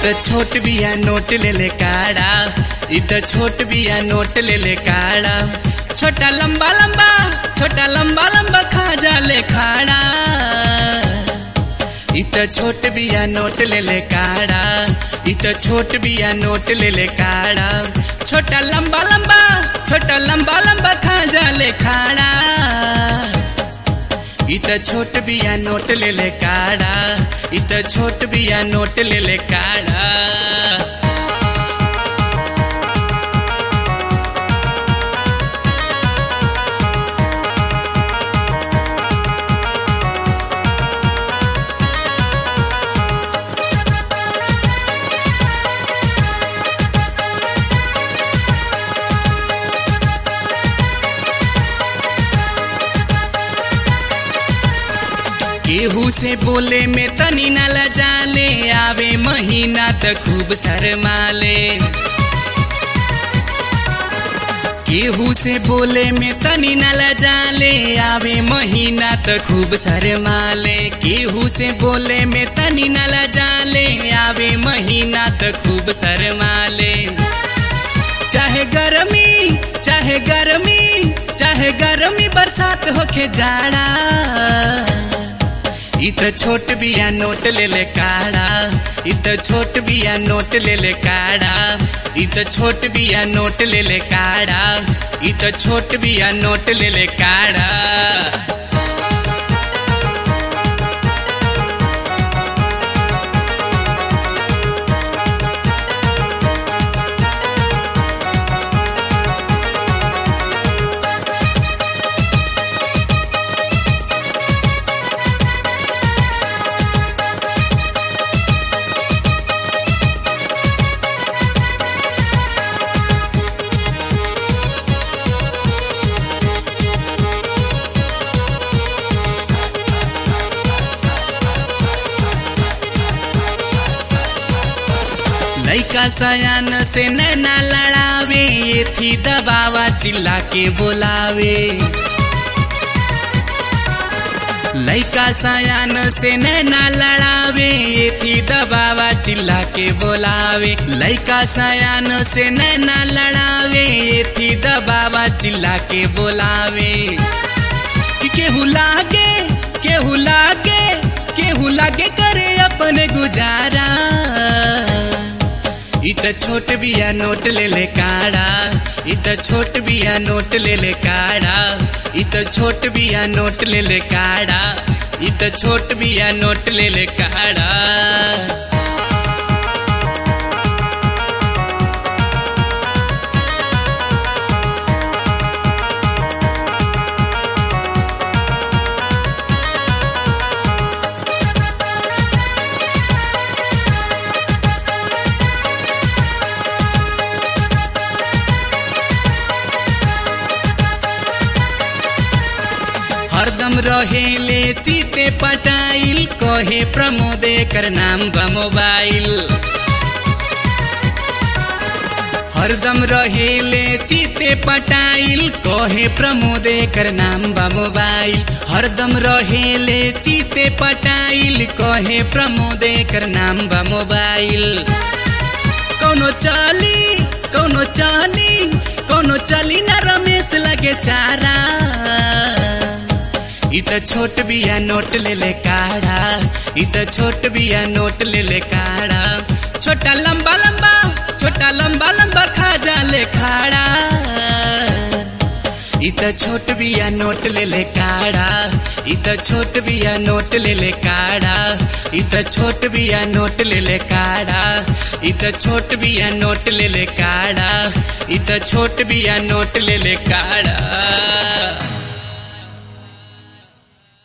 त छोट बिया नोट ले ले काड़ा इ त छोट बिया नोट ले ले काड़ा छोटा लंबा लंबा छोटा लंबा लंबा खा जा ले खाड़ा इ त छोट बिया नोट ले ले काड़ा इ त छोट बिया नोट ले ले काड़ा छोटा लंबा लंबा छोटा लंबा लंबा खा जा ले खाड़ा इ त छोट बिया नोट ले ले काड़ा इ त छोट बिया नोट ले ले काड़ा केहू से बोले में तनी न लजाले आवे महीना त खूब शरमाले केहू से बोले में तनी न लजाले आवे महीना त खूब शरमाले केहू से बोले में तनी न लजाले आवे महीना त खूब शरमाले चाहे गर्मी चाहे गर्मी चाहे गर्मी बरसात होके जाड़ा इ त छोट बिया नोट ले ले काड़ा इ त छोट बिया नोट ले ले काड़ा इ त छोट बिया नोट ले ले काड़ा इ त छोट बिया नोट ले ले काड़ा लैका सयान से नैना लड़ावे ये थी दबावा चिल्ला के बोलावे लैका सयान से नैना लड़ावे ये थी दबावा चिल्ला के बोलावे लैका सयान से नैना लड़ावे ये थी दबावा चिल्ला के बोलावे कि केहू लागे केहू लागे केहू लागे करे अपने गुजारा इ त छोट बिया नोट ले ले काड़ा इ त छोट बिया नोट ले ले काड़ा इ त छोट बिया नोट ले ले काड़ा इ त छोट बिया नोट ले ले काड़ा हरदम रहेले चिते पटाइल कहे प्रमोदे कर नाम बा मोबाइल हरदम रहेले चिते पटाइल कहे प्रमोदे कर नाम बा मोबाइल हरदम रहेले चिते पटाइल कहे प्रमोदे कर नाम बा मोबाइल कौनो चाली कौनो चाली कौनो चली ना रमेश लगे चारा इ त छोट बिया नोट ले ले काड़ा इ त छोट बिया नोट ले ले काड़ा छोटा लंबा लंबा छोटा लंबा लंबा खा जा ले खाड़ा इ त छोट बिया नोट ले ले काड़ा इ त छोट बिया नोट ले ले काड़ा इ त छोट बिया नोट ले ले काड़ा इ त छोट बिया नोट ले ले काड़ा इ त छोट बिया नोट ले ले काड़ा